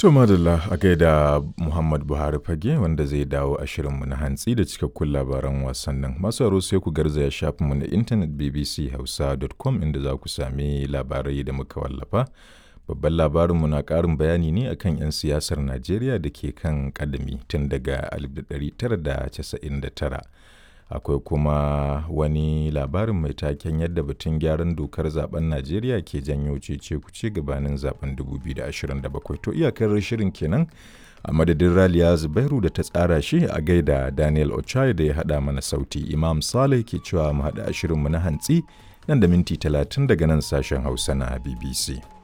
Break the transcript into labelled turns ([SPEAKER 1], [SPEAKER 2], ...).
[SPEAKER 1] To madalla a gaida Muhammad Buhari fage wanda zai dawo a shirinmu na hantsi da cikakkun labaran wasannin. Masu aro sai ku garzaya shafinmu na intanet bbchausa.com inda za ku sami labarai da muka wallafa. Babban labarinmu na ƙarin bayani ne akan 'yan siyasar Najeriya da ke kan kadami tun daga 1999. Akwai kuma wani labarin mai taken yadda batun gyaran dokar zaben Najeriya ke janyo cece kuce gabanin zaben 2027. To iyakar shirin kenan a madadin Raliya Zubairu da ta tsara shi a gaida Daniel Ochai da ya haɗa mana sauti. Imam Saleh ke cewa mu haɗa shirinmu na hantsi nan da minti 30 daga nan sashen Hausa na BBC.